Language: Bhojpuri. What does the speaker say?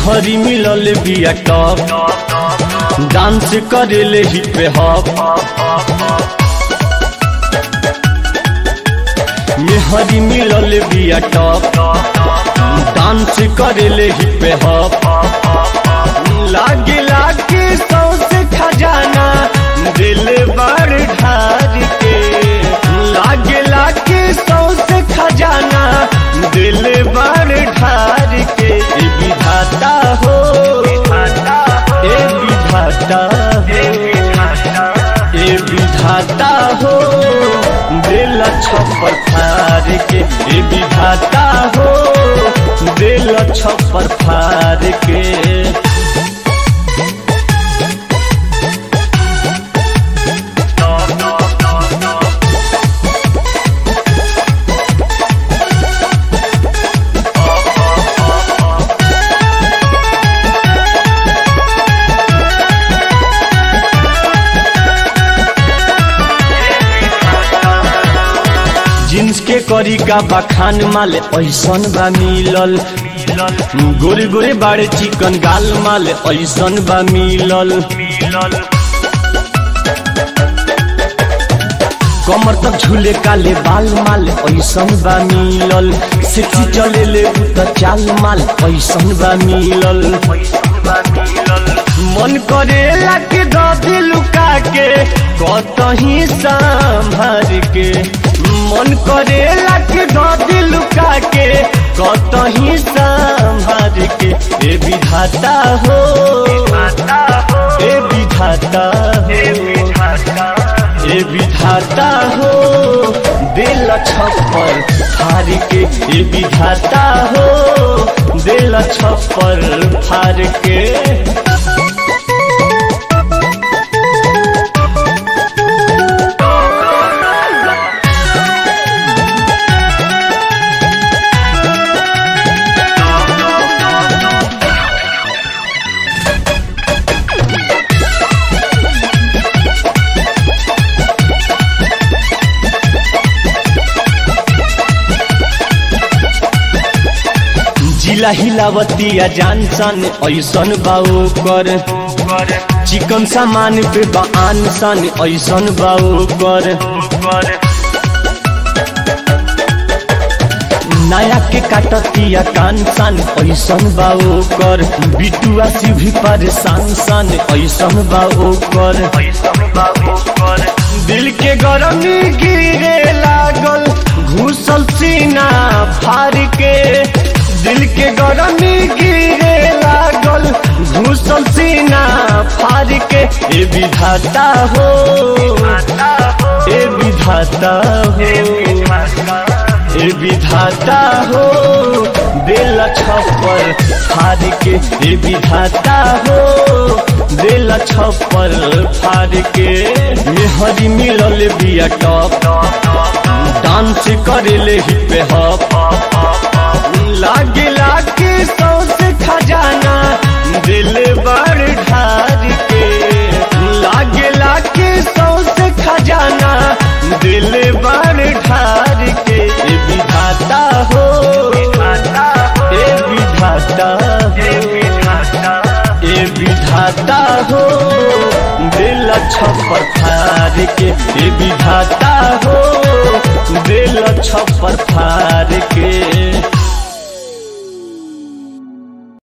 मेहरी मिलल बिया टॉप डांस करेले हिप हॉप मेहरी मिलल बिया टॉप डांस करेले हिप हॉप लागे लागे सौसे खजाना दिल बड़ ढार के लागे लागे सौसे खजाना दिल बड़ ढार के ए विधाता हो ए विधाता हो ए विधाता हो दिल छप्पर फार के ए विधाता हो दिल छप्पर फार के जींस के करी का बखान माल ऐसन बा मिलल गोरे गोरे बाड़े चिकन गाल माल ऐसन बा मिलल कमर तक झूले काले बाल माल ऐसन बा मिलल सेक्सी चले ले त चाल माल ऐसन बा मिलल मन करेला के दे लुका के कतही संभर के मन करेला के दे लुका के कतही संभर के ए विधाता हो ए विधाता हो ए विधाता हो दिल छप्पर फार के ए विधाता हो दिल छप्पर फार के जिला हिलावतिया जानसन ऐसन बाऊ कर चिकन सामान पे बान सन ऐसन बाऊ कर नया के काटतिया कान सन ऐसन बाऊ कर बिटुआ सी भी परेशान सन ऐसन बाऊ कर दिल के गरमी गिरे लागल घुसल सीना फार के दिल के गरमी गिरे लागल घुसल सीना फार के ए विधाता हो ए विधाता हो ए विधाता हो दिल छप्पर फार के ए विधाता हो दिल छप्पर फार के मेहरी मिलल बिया टॉप डांस करेले हिप हॉप लागे लागे सौसे खजाना दिल बड़ ढार के लागे लागे सौसे खजाना दिल बड़ ढार के ए विधाता हो ए विधाता हो ए विधाता हो दिल छप्पर फार के ए विधाता हो दिल छप्पर फार के